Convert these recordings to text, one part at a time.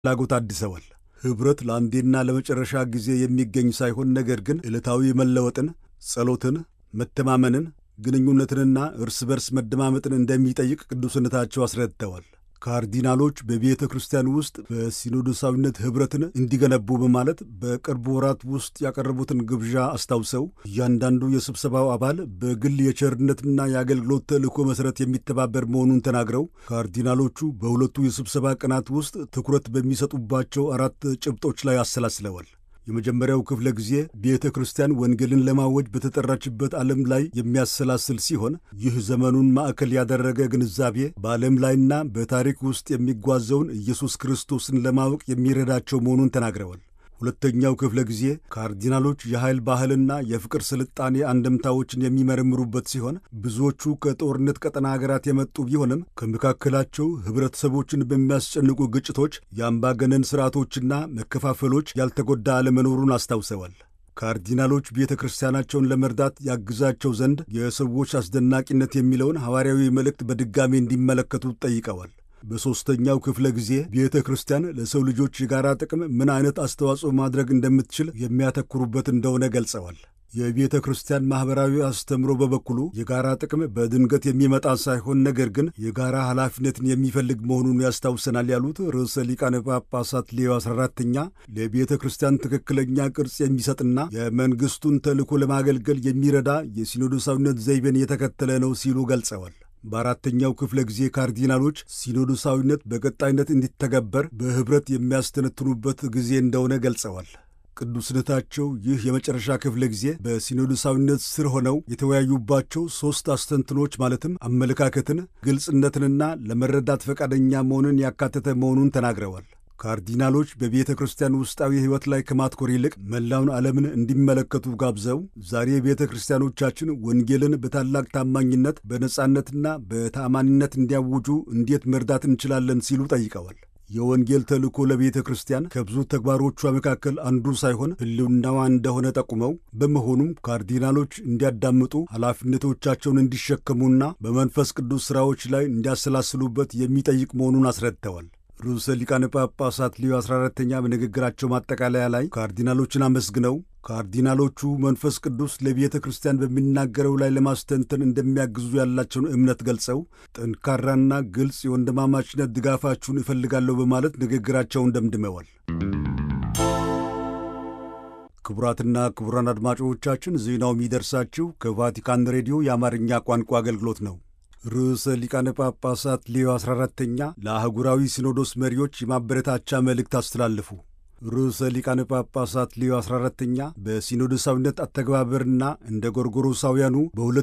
ፍላጎት አድሰዋል። ኅብረት ለአንዴና ለመጨረሻ ጊዜ የሚገኝ ሳይሆን ነገር ግን ዕለታዊ መለወጥን፣ ጸሎትን፣ መተማመንን፣ ግንኙነትንና እርስ በርስ መደማመጥን እንደሚጠይቅ ቅዱስነታቸው አስረድተዋል። ካርዲናሎች በቤተ ክርስቲያን ውስጥ በሲኖዶሳዊነት ኅብረትን እንዲገነቡ በማለት በቅርብ ወራት ውስጥ ያቀረቡትን ግብዣ አስታውሰው እያንዳንዱ የስብሰባው አባል በግል የቸርነትና የአገልግሎት ተልእኮ መሠረት የሚተባበር መሆኑን ተናግረው ካርዲናሎቹ በሁለቱ የስብሰባ ቀናት ውስጥ ትኩረት በሚሰጡባቸው አራት ጭብጦች ላይ አሰላስለዋል። የመጀመሪያው ክፍለ ጊዜ ቤተ ክርስቲያን ወንጌልን ለማወጅ በተጠራችበት ዓለም ላይ የሚያሰላስል ሲሆን ይህ ዘመኑን ማዕከል ያደረገ ግንዛቤ በዓለም ላይና በታሪክ ውስጥ የሚጓዘውን ኢየሱስ ክርስቶስን ለማወቅ የሚረዳቸው መሆኑን ተናግረዋል። ሁለተኛው ክፍለ ጊዜ ካርዲናሎች የኃይል ባህልና የፍቅር ስልጣኔ አንድምታዎችን የሚመረምሩበት ሲሆን ብዙዎቹ ከጦርነት ቀጠና ሀገራት የመጡ ቢሆንም ከመካከላቸው ኅብረተሰቦችን በሚያስጨንቁ ግጭቶች፣ የአምባገነን ሥርዓቶችና መከፋፈሎች ያልተጎዳ አለመኖሩን አስታውሰዋል። ካርዲናሎች ቤተ ክርስቲያናቸውን ለመርዳት ያግዛቸው ዘንድ የሰዎች አስደናቂነት የሚለውን ሐዋርያዊ መልእክት በድጋሚ እንዲመለከቱ ጠይቀዋል። በሦስተኛው ክፍለ ጊዜ ቤተ ክርስቲያን ለሰው ልጆች የጋራ ጥቅም ምን አይነት አስተዋጽኦ ማድረግ እንደምትችል የሚያተኩሩበት እንደሆነ ገልጸዋል። የቤተ ክርስቲያን ማኅበራዊ አስተምሮ በበኩሉ የጋራ ጥቅም በድንገት የሚመጣ ሳይሆን ነገር ግን የጋራ ኃላፊነትን የሚፈልግ መሆኑን ያስታውሰናል ያሉት ርዕሰ ሊቃነ ጳጳሳት ሌዮ 14ተኛ ለቤተ ክርስቲያን ትክክለኛ ቅርጽ የሚሰጥና የመንግሥቱን ተልእኮ ለማገልገል የሚረዳ የሲኖዶሳዊነት ዘይቤን የተከተለ ነው ሲሉ ገልጸዋል። በአራተኛው ክፍለ ጊዜ ካርዲናሎች ሲኖዶሳዊነት በቀጣይነት እንዲተገበር በኅብረት የሚያስተነትኑበት ጊዜ እንደሆነ ገልጸዋል። ቅዱስነታቸው ይህ የመጨረሻ ክፍለ ጊዜ በሲኖዶሳዊነት ስር ሆነው የተወያዩባቸው ሦስት አስተንትኖች ማለትም አመለካከትን፣ ግልጽነትንና ለመረዳት ፈቃደኛ መሆንን ያካተተ መሆኑን ተናግረዋል። ካርዲናሎች በቤተ ክርስቲያን ውስጣዊ ሕይወት ላይ ከማትኮር ይልቅ መላውን ዓለምን እንዲመለከቱ ጋብዘው ዛሬ ቤተ ክርስቲያኖቻችን ወንጌልን በታላቅ ታማኝነት በነጻነትና በታማኒነት እንዲያውጁ እንዴት መርዳት እንችላለን ሲሉ ጠይቀዋል። የወንጌል ተልእኮ ለቤተ ክርስቲያን ከብዙ ተግባሮቿ መካከል አንዱ ሳይሆን ሕልውናዋ እንደሆነ ጠቁመው በመሆኑም ካርዲናሎች እንዲያዳምጡ ኃላፊነቶቻቸውን እንዲሸከሙና በመንፈስ ቅዱስ ሥራዎች ላይ እንዲያሰላስሉበት የሚጠይቅ መሆኑን አስረድተዋል። ርዕሰ ሊቃነ ጳጳሳት ሊዮ 14ተኛ በንግግራቸው ማጠቃለያ ላይ ካርዲናሎችን አመስግነው ካርዲናሎቹ መንፈስ ቅዱስ ለቤተ ክርስቲያን በሚናገረው ላይ ለማስተንተን እንደሚያግዙ ያላቸውን እምነት ገልጸው ጠንካራና ግልጽ የወንድማማችነት ድጋፋችሁን እፈልጋለሁ በማለት ንግግራቸውን ደምድመዋል። ክቡራትና ክቡራን አድማጮቻችን ዜናው የሚደርሳችሁ ከቫቲካን ሬዲዮ የአማርኛ ቋንቋ አገልግሎት ነው። ርዕሰ ሊቃነ ጳጳሳት ሌዮ 14ተኛ ለአህጉራዊ ሲኖዶስ መሪዎች የማበረታቻ መልእክት አስተላልፉ። ርዕሰ ሊቃነ ጳጳሳት ሌዮ 14ተኛ በሲኖዶሳዊነት አተገባበርና እንደ ጎርጎሮሳውያኑ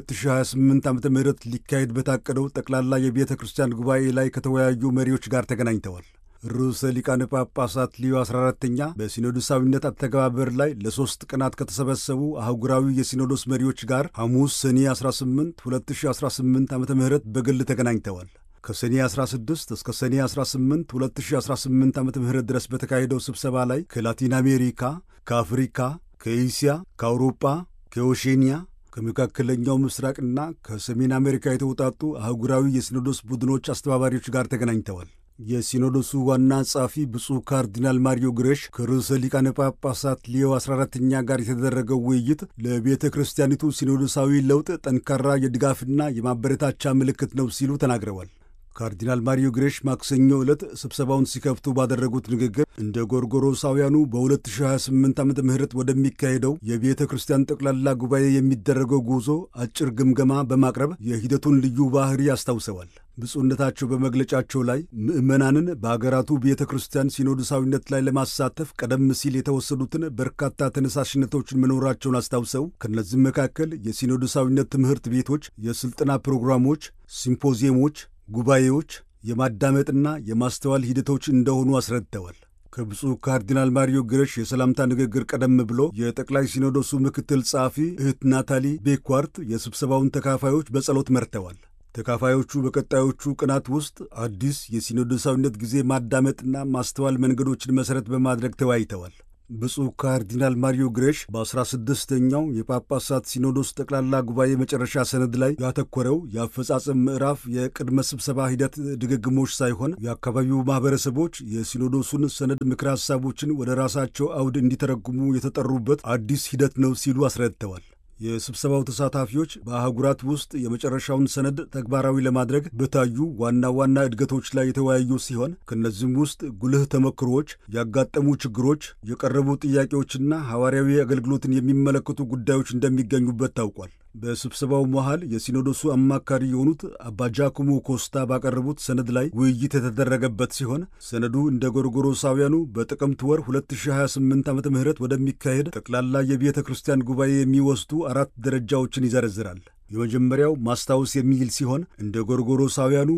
በ2028 ዓ ም ሊካሄድ በታቀደው ጠቅላላ የቤተ ክርስቲያን ጉባኤ ላይ ከተወያዩ መሪዎች ጋር ተገናኝተዋል። ርዕሰ ሊቃነ ጳጳሳት ሊዮ 14ተኛ በሲኖዶሳዊነት አተገባበር ላይ ለሦስት ቀናት ከተሰበሰቡ አህጉራዊ የሲኖዶስ መሪዎች ጋር ሐሙስ ሰኔ 18 2018 ዓ ም በግል ተገናኝተዋል። ከሰኔ 16 እስከ ሰኔ 18 2018 ዓ ም ድረስ በተካሄደው ስብሰባ ላይ ከላቲን አሜሪካ፣ ከአፍሪካ፣ ከኤስያ፣ ከአውሮጳ፣ ከኦሼንያ ከመካከለኛው ምስራቅና ከሰሜን አሜሪካ የተውጣጡ አህጉራዊ የሲኖዶስ ቡድኖች አስተባባሪዎች ጋር ተገናኝተዋል። የሲኖዶሱ ዋና ጸሐፊ ብፁዕ ካርዲናል ማሪዮ ግሬሽ ከርዕሰ ሊቃነ ጳጳሳት ሊዮ 14ተኛ ጋር የተደረገው ውይይት ለቤተ ክርስቲያኒቱ ሲኖዶሳዊ ለውጥ ጠንካራ የድጋፍና የማበረታቻ ምልክት ነው ሲሉ ተናግረዋል። ካርዲናል ማሪዮ ግሬሽ ማክሰኞ ዕለት ስብሰባውን ሲከፍቱ ባደረጉት ንግግር እንደ ጎርጎሮሳውያኑ በ2028 ዓ ም ወደሚካሄደው የቤተ ክርስቲያን ጠቅላላ ጉባኤ የሚደረገው ጉዞ አጭር ግምገማ በማቅረብ የሂደቱን ልዩ ባህሪ አስታውሰዋል። ብፁዕነታቸው በመግለጫቸው ላይ ምዕመናንን በአገራቱ ቤተ ክርስቲያን ሲኖዶሳዊነት ላይ ለማሳተፍ ቀደም ሲል የተወሰዱትን በርካታ ተነሳሽነቶችን መኖራቸውን አስታውሰው ከእነዚህም መካከል የሲኖዶሳዊነት ትምህርት ቤቶች፣ የሥልጠና ፕሮግራሞች፣ ሲምፖዚየሞች ጉባኤዎች የማዳመጥና የማስተዋል ሂደቶች እንደሆኑ አስረድተዋል። ከብፁዕ ካርዲናል ማሪዮ ግረሽ የሰላምታ ንግግር ቀደም ብሎ የጠቅላይ ሲኖዶሱ ምክትል ጸሐፊ እህት ናታሊ ቤኳርት የስብሰባውን ተካፋዮች በጸሎት መርተዋል። ተካፋዮቹ በቀጣዮቹ ቀናት ውስጥ አዲስ የሲኖዶሳዊነት ጊዜ ማዳመጥና ማስተዋል መንገዶችን መሠረት በማድረግ ተወያይተዋል። ብፁዕ ካርዲናል ማሪዮ ግሬሽ በ16ኛው የጳጳሳት ሲኖዶስ ጠቅላላ ጉባኤ መጨረሻ ሰነድ ላይ ያተኮረው የአፈጻጸም ምዕራፍ የቅድመ ስብሰባ ሂደት ድግግሞች ሳይሆን የአካባቢው ማኅበረሰቦች የሲኖዶሱን ሰነድ ምክረ ሐሳቦችን ወደ ራሳቸው አውድ እንዲተረጉሙ የተጠሩበት አዲስ ሂደት ነው ሲሉ አስረድተዋል። የስብሰባው ተሳታፊዎች በአህጉራት ውስጥ የመጨረሻውን ሰነድ ተግባራዊ ለማድረግ በታዩ ዋና ዋና እድገቶች ላይ የተወያዩ ሲሆን ከእነዚህም ውስጥ ጉልህ ተሞክሮዎች፣ ያጋጠሙ ችግሮች፣ የቀረቡ ጥያቄዎችና ሐዋርያዊ አገልግሎትን የሚመለከቱ ጉዳዮች እንደሚገኙበት ታውቋል። በስብሰባው መሃል የሲኖዶሱ አማካሪ የሆኑት አባ ጃኮሞ ኮስታ ባቀረቡት ሰነድ ላይ ውይይት የተደረገበት ሲሆን ሰነዱ እንደ ጎርጎሮሳውያኑ በጥቅምት ወር 2028 ዓ ም ወደሚካሄድ ጠቅላላ የቤተ ክርስቲያን ጉባኤ የሚወስዱ አራት ደረጃዎችን ይዘረዝራል። የመጀመሪያው ማስታወስ የሚል ሲሆን እንደ ጎርጎሮሳውያኑ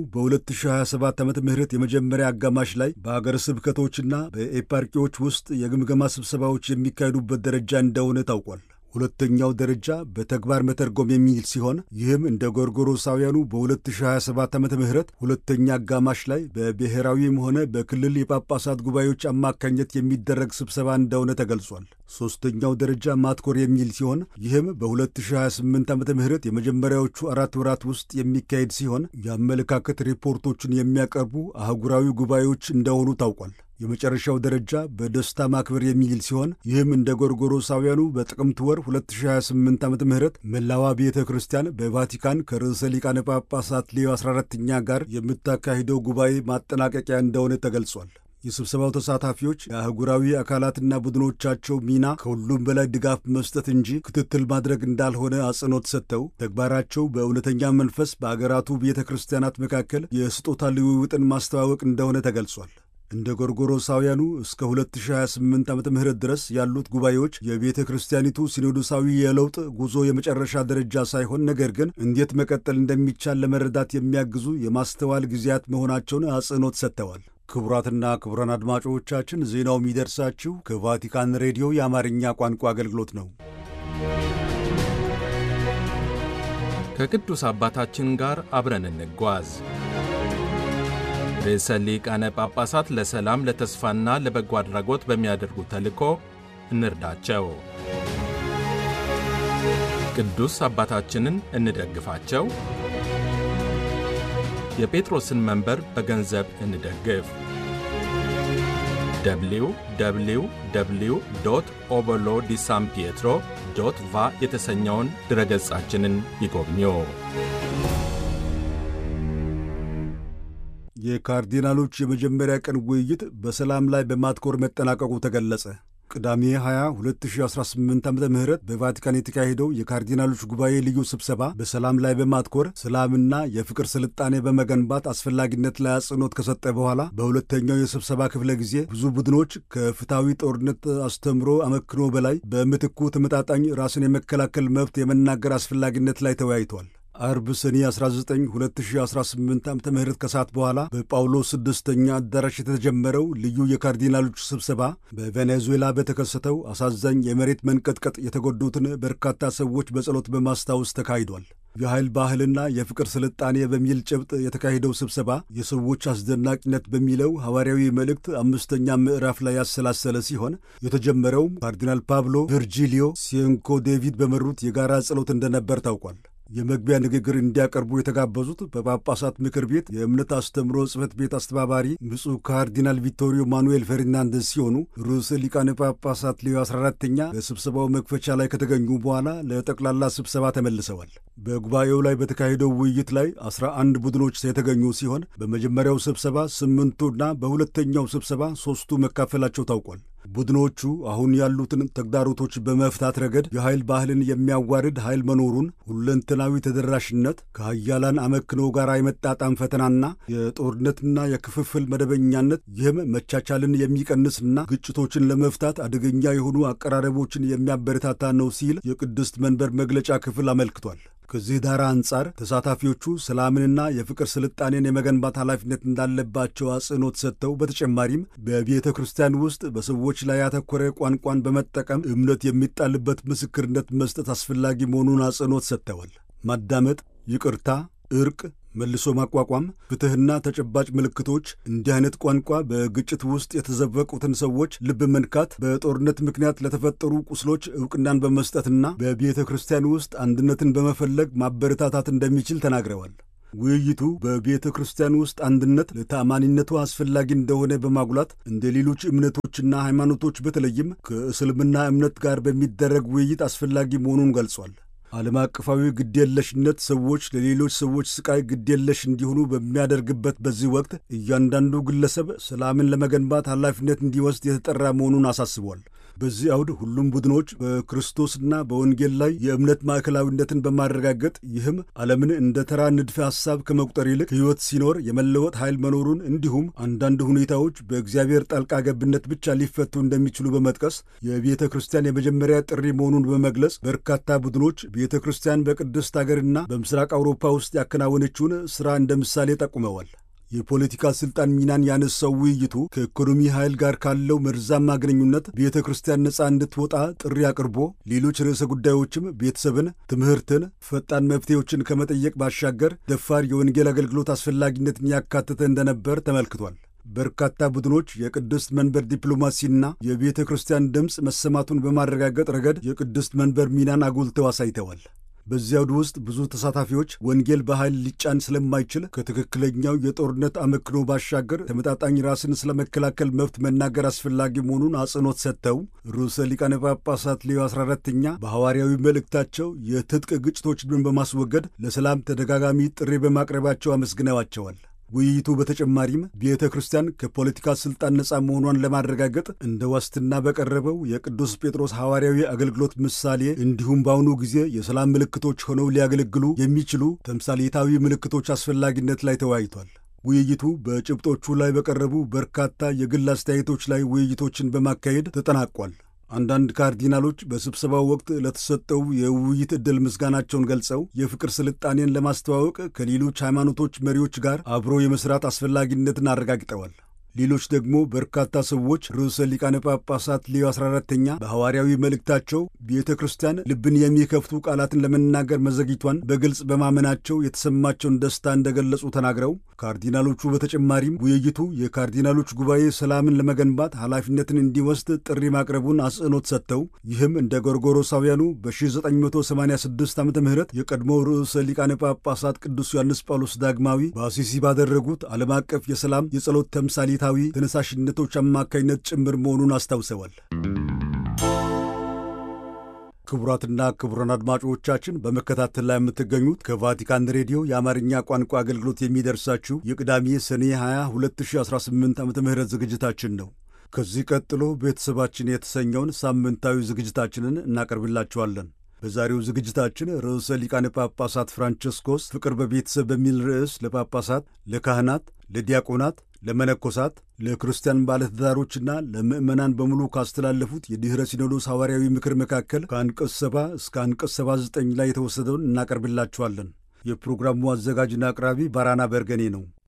በ2027 ዓ ም የመጀመሪያ አጋማሽ ላይ በአገረ ስብከቶችና በኤፓርኪዎች ውስጥ የግምገማ ስብሰባዎች የሚካሄዱበት ደረጃ እንደሆነ ታውቋል። ሁለተኛው ደረጃ በተግባር መተርጎም የሚል ሲሆን ይህም እንደ ጎርጎሮሳውያኑ በ2027 ዓ ም ሁለተኛ አጋማሽ ላይ በብሔራዊም ሆነ በክልል የጳጳሳት ጉባኤዎች አማካኝነት የሚደረግ ስብሰባ እንደሆነ ተገልጿል። ሦስተኛው ደረጃ ማትኮር የሚል ሲሆን ይህም በ2028 ዓ ም የመጀመሪያዎቹ አራት ወራት ውስጥ የሚካሄድ ሲሆን የአመለካከት ሪፖርቶችን የሚያቀርቡ አህጉራዊ ጉባኤዎች እንደሆኑ ታውቋል። የመጨረሻው ደረጃ በደስታ ማክበር የሚል ሲሆን ይህም እንደ ጎርጎሮሳውያኑ በጥቅምት ወር 2028 ዓ ም መላዋ ቤተ ክርስቲያን በቫቲካን ከርዕሰ ሊቃነ ጳጳሳት ሌዮ 14ኛ ጋር የምታካሂደው ጉባኤ ማጠናቀቂያ እንደሆነ ተገልጿል። የስብሰባው ተሳታፊዎች የአህጉራዊ አካላትና ቡድኖቻቸው ሚና ከሁሉም በላይ ድጋፍ መስጠት እንጂ ክትትል ማድረግ እንዳልሆነ አጽንኦት ሰጥተው ተግባራቸው በእውነተኛ መንፈስ በአገራቱ ቤተ ክርስቲያናት መካከል የስጦታ ልውውጥን ማስተዋወቅ እንደሆነ ተገልጿል። እንደ ጎርጎሮሳውያኑ እስከ 2028 ዓ ም ድረስ ያሉት ጉባኤዎች የቤተ ክርስቲያኒቱ ሲኖዶሳዊ የለውጥ ጉዞ የመጨረሻ ደረጃ ሳይሆን ነገር ግን እንዴት መቀጠል እንደሚቻል ለመረዳት የሚያግዙ የማስተዋል ጊዜያት መሆናቸውን አጽንኦት ሰጥተዋል። ክቡራትና ክቡራን አድማጮቻችን ዜናው የሚደርሳችሁ ከቫቲካን ሬዲዮ የአማርኛ ቋንቋ አገልግሎት ነው። ከቅዱስ አባታችን ጋር አብረን እንጓዝ። ርዕሰ ሊቃነ ጳጳሳት ለሰላም ለተስፋና ለበጎ አድራጎት በሚያደርጉት ተልእኮ እንርዳቸው። ቅዱስ አባታችንን እንደግፋቸው። የጴጥሮስን መንበር በገንዘብ እንደግፍ። ደብሊው ደብሊው ደብሊው ዶት ኦበሎ ዲ ሳን ፒየትሮ ዶት ቫ የተሰኘውን ድረገጻችንን ይጎብኙ። የካርዲናሎች የመጀመሪያ ቀን ውይይት በሰላም ላይ በማትኮር መጠናቀቁ ተገለጸ። ቅዳሜ 20 2018 ዓ ም በቫቲካን የተካሄደው የካርዲናሎች ጉባኤ ልዩ ስብሰባ በሰላም ላይ በማትኮር ሰላምና የፍቅር ስልጣኔ በመገንባት አስፈላጊነት ላይ አጽንኦት ከሰጠ በኋላ በሁለተኛው የስብሰባ ክፍለ ጊዜ ብዙ ቡድኖች ከፍትሐዊ ጦርነት አስተምሮ አመክኖ በላይ በምትኩ ተመጣጣኝ ራስን የመከላከል መብት የመናገር አስፈላጊነት ላይ ተወያይተዋል። አርብ ሰኔ 19 2018 ዓ ም ከሰዓት በኋላ በጳውሎስ ስድስተኛ አዳራሽ የተጀመረው ልዩ የካርዲናሎች ስብሰባ በቬኔዙዌላ በተከሰተው አሳዛኝ የመሬት መንቀጥቀጥ የተጎዱትን በርካታ ሰዎች በጸሎት በማስታወስ ተካሂዷል። የኃይል ባህልና የፍቅር ስልጣኔ በሚል ጭብጥ የተካሄደው ስብሰባ የሰዎች አስደናቂነት በሚለው ሐዋርያዊ መልእክት አምስተኛ ምዕራፍ ላይ ያሰላሰለ ሲሆን የተጀመረውም ካርዲናል ፓብሎ ቪርጂሊዮ ሲንኮ ዴቪድ በመሩት የጋራ ጸሎት እንደነበር ታውቋል። የመግቢያ ንግግር እንዲያቀርቡ የተጋበዙት በጳጳሳት ምክር ቤት የእምነት አስተምሮ ጽሕፈት ቤት አስተባባሪ ብፁዕ ካርዲናል ቪቶሪዮ ማኑኤል ፈርናንደስ ሲሆኑ ርዕሰ ሊቃነ ጳጳሳት ሌዮ 14ተኛ በስብሰባው መክፈቻ ላይ ከተገኙ በኋላ ለጠቅላላ ስብሰባ ተመልሰዋል። በጉባኤው ላይ በተካሄደው ውይይት ላይ 11 ቡድኖች የተገኙ ሲሆን በመጀመሪያው ስብሰባ ስምንቱና በሁለተኛው ስብሰባ ሦስቱ መካፈላቸው ታውቋል። ቡድኖቹ አሁን ያሉትን ተግዳሮቶች በመፍታት ረገድ የኃይል ባህልን የሚያዋርድ ኃይል መኖሩን፣ ሁለንተናዊ ተደራሽነት፣ ከሀያላን አመክኖ ጋር የመጣጣም ፈተናና የጦርነትና የክፍፍል መደበኛነት፣ ይህም መቻቻልን የሚቀንስና ግጭቶችን ለመፍታት አደገኛ የሆኑ አቀራረቦችን የሚያበረታታ ነው ሲል የቅድስት መንበር መግለጫ ክፍል አመልክቷል። ከዚህ ዳራ አንጻር ተሳታፊዎቹ ሰላምንና የፍቅር ስልጣኔን የመገንባት ኃላፊነት እንዳለባቸው አጽንኦት ሰጥተው በተጨማሪም በቤተ ክርስቲያን ውስጥ በሰዎች ላይ ያተኮረ ቋንቋን በመጠቀም እምነት የሚጣልበት ምስክርነት መስጠት አስፈላጊ መሆኑን አጽንኦት ሰጥተዋል። ማዳመጥ፣ ይቅርታ፣ እርቅ፣ መልሶ ማቋቋም፣ ፍትሕና ተጨባጭ ምልክቶች እንዲህ አይነት ቋንቋ በግጭት ውስጥ የተዘበቁትን ሰዎች ልብ መንካት፣ በጦርነት ምክንያት ለተፈጠሩ ቁስሎች ዕውቅናን በመስጠትና በቤተ ክርስቲያን ውስጥ አንድነትን በመፈለግ ማበረታታት እንደሚችል ተናግረዋል። ውይይቱ በቤተ ክርስቲያን ውስጥ አንድነት ለተአማኒነቱ አስፈላጊ እንደሆነ በማጉላት እንደ ሌሎች እምነቶችና ሃይማኖቶች በተለይም ከእስልምና እምነት ጋር በሚደረግ ውይይት አስፈላጊ መሆኑን ገልጿል። ዓለም አቀፋዊ ግዴለሽነት ሰዎች ለሌሎች ሰዎች ስቃይ ግዴለሽ እንዲሆኑ በሚያደርግበት በዚህ ወቅት እያንዳንዱ ግለሰብ ሰላምን ለመገንባት ኃላፊነት እንዲወስድ የተጠራ መሆኑን አሳስቧል። በዚህ አውድ ሁሉም ቡድኖች በክርስቶስና በወንጌል ላይ የእምነት ማዕከላዊነትን በማረጋገጥ ይህም ዓለምን እንደ ተራ ንድፈ ሐሳብ ከመቁጠር ይልቅ ሕይወት ሲኖር የመለወጥ ኃይል መኖሩን እንዲሁም አንዳንድ ሁኔታዎች በእግዚአብሔር ጣልቃ ገብነት ብቻ ሊፈቱ እንደሚችሉ በመጥቀስ የቤተ ክርስቲያን የመጀመሪያ ጥሪ መሆኑን በመግለጽ በርካታ ቡድኖች ቤተ ክርስቲያን በቅድስት አገርና በምስራቅ አውሮፓ ውስጥ ያከናወነችውን ሥራ እንደ ምሳሌ ጠቁመዋል። የፖለቲካ ስልጣን ሚናን ያነሳው ውይይቱ ከኢኮኖሚ ኃይል ጋር ካለው መርዛማ ግንኙነት ቤተ ክርስቲያን ነፃ እንድትወጣ ጥሪ አቅርቦ ሌሎች ርዕሰ ጉዳዮችም ቤተሰብን፣ ትምህርትን፣ ፈጣን መፍትሄዎችን ከመጠየቅ ባሻገር ደፋር የወንጌል አገልግሎት አስፈላጊነትን ያካተተ እንደነበር ተመልክቷል። በርካታ ቡድኖች የቅድስት መንበር ዲፕሎማሲና የቤተ ክርስቲያን ድምፅ መሰማቱን በማረጋገጥ ረገድ የቅድስት መንበር ሚናን አጉልተው አሳይተዋል። በዚህ አውድ ውስጥ ብዙ ተሳታፊዎች ወንጌል በኃይል ሊጫን ስለማይችል ከትክክለኛው የጦርነት አመክኖ ባሻገር ተመጣጣኝ ራስን ስለመከላከል መብት መናገር አስፈላጊ መሆኑን አጽንኦት ሰጥተው ርዕሰ ሊቃነ ጳጳሳት ሌዮ 14ተኛ በሐዋርያዊ መልእክታቸው የትጥቅ ግጭቶችን በማስወገድ ለሰላም ተደጋጋሚ ጥሪ በማቅረባቸው አመስግነዋቸዋል። ውይይቱ በተጨማሪም ቤተ ክርስቲያን ከፖለቲካ ሥልጣን ነፃ መሆኗን ለማረጋገጥ እንደ ዋስትና በቀረበው የቅዱስ ጴጥሮስ ሐዋርያዊ አገልግሎት ምሳሌ እንዲሁም በአሁኑ ጊዜ የሰላም ምልክቶች ሆነው ሊያገለግሉ የሚችሉ ተምሳሌታዊ ምልክቶች አስፈላጊነት ላይ ተወያይቷል። ውይይቱ በጭብጦቹ ላይ በቀረቡ በርካታ የግል አስተያየቶች ላይ ውይይቶችን በማካሄድ ተጠናቋል። አንዳንድ ካርዲናሎች በስብሰባው ወቅት ለተሰጠው የውይይት ዕድል ምስጋናቸውን ገልጸው የፍቅር ስልጣኔን ለማስተዋወቅ ከሌሎች ሃይማኖቶች መሪዎች ጋር አብሮ የመስራት አስፈላጊነትን አረጋግጠዋል። ሌሎች ደግሞ በርካታ ሰዎች ርዕሰ ሊቃነ ጳጳሳት ሌዮ 14ተኛ በሐዋርያዊ መልእክታቸው ቤተ ክርስቲያን ልብን የሚከፍቱ ቃላትን ለመናገር መዘግይቷን በግልጽ በማመናቸው የተሰማቸውን ደስታ እንደገለጹ ተናግረው ካርዲናሎቹ በተጨማሪም ውይይቱ የካርዲናሎች ጉባኤ ሰላምን ለመገንባት ኃላፊነትን እንዲወስድ ጥሪ ማቅረቡን አጽንኦት ሰጥተው ይህም እንደ ጎርጎሮሳውያኑ በ1986 ዓ ም የቀድሞው ርዕሰ ሊቃነ ጳጳሳት ቅዱስ ዮሐንስ ጳውሎስ ዳግማዊ በአሲሲ ባደረጉት ዓለም አቀፍ የሰላም የጸሎት ተምሳሌ ታዊ ተነሳሽነቶች አማካኝነት ጭምር መሆኑን አስታውሰዋል። ክቡራትና ክቡራን አድማጮቻችን በመከታተል ላይ የምትገኙት ከቫቲካን ሬዲዮ የአማርኛ ቋንቋ አገልግሎት የሚደርሳችሁ የቅዳሜ ሰኔ 20 2018 ዓ ም ዝግጅታችን ነው። ከዚህ ቀጥሎ ቤተሰባችን የተሰኘውን ሳምንታዊ ዝግጅታችንን እናቀርብላችኋለን። በዛሬው ዝግጅታችን ርዕሰ ሊቃነ ጳጳሳት ፍራንቸስኮስ ፍቅር በቤተሰብ በሚል ርዕስ ለጳጳሳት፣ ለካህናት፣ ለዲያቆናት ለመነኮሳት ለክርስቲያን ባለትዳሮችና ለምዕመናን በሙሉ ካስተላለፉት የድኅረ ሲኖዶስ ሐዋርያዊ ምክር መካከል ከአንቀጽ 70 እስከ አንቀጽ 79 ላይ የተወሰደውን እናቀርብላችኋለን። የፕሮግራሙ አዘጋጅና አቅራቢ ባራና በርገኔ ነው።